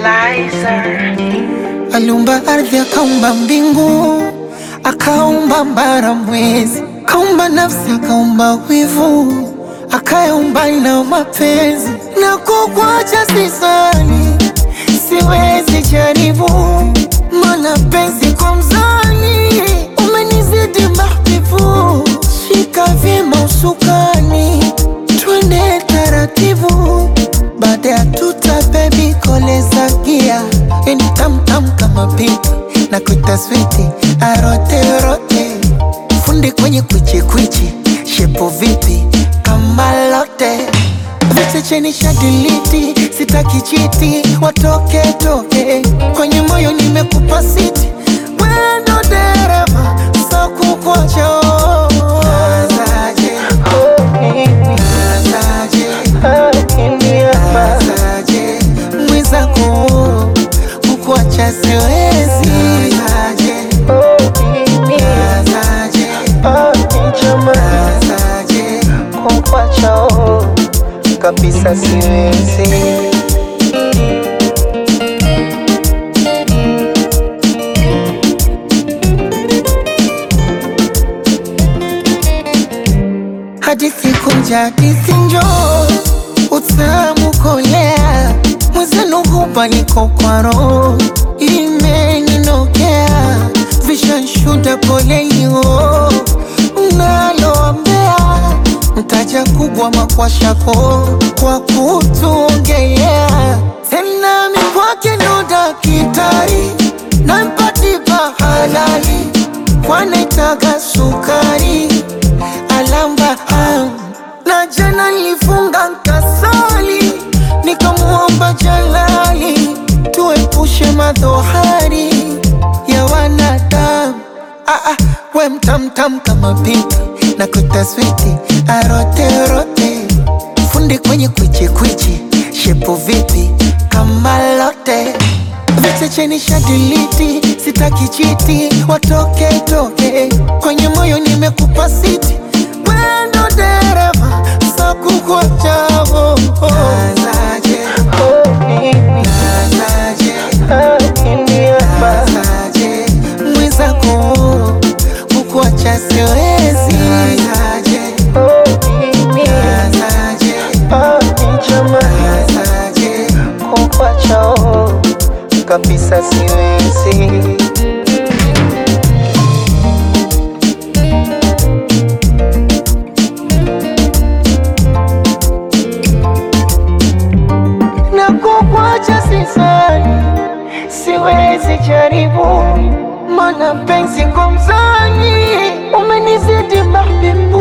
Lizer. Aliumba ardhi, akaumba mbingu, akaumba mbara, mwezi, akaumba nafsi, akaumba wivu, akayaumba na mapenzi. Na kukuacha sisani, siwezi jaribu, mana penzi kwa mzani, umenizidi mahbibu. Shika vyema usukani, twende taratibu, baada ya tuta bebi koleza gia yani tamtam kama pipi na kuita switi arote rote fundi kwenye kwichi kwichi shepo vipi kama lote vichecheni shadiliti sitaki chiti watoke toke kwenye moyo nimekupa siti wendo dereva so kukocho Nazaje, nazaje, nazaje, mwenzako kukuacha siwezi nazaje, nazaje, nazaje, kukuacha kabisa siwezi hadithi kunja hadithi njoo utamu kolea mwezenu hupa niko kwa roho imeninokea vishanshuda polelio mnaloambea mtaja kubwa makwashako kwa kutuongelea tena mikwake ndo dakitari nampatipa halali kwanaitaga sukari alamba am na jana nilifunga nkasali nikamuomba jalali tuepushe madhohari ya wanadamu ah, ah, we mtamtam kama pipi na kutaswiti aroterote fundi kwenye kwichikwichi shepu vipi kama lote vichecheni shadiliti sitaki chiti watoke toke kwenye moyo nimekupa siti wendo dereva so kukuachavo nazaje nazaje nazaje mwenzako kukuacha siwezi nazaje nazaje nazaje kukuacha kabisa siwezi na kukuacha sisani, siwezi jaribu, mana penzi kwa mzani umenizidi mahbibu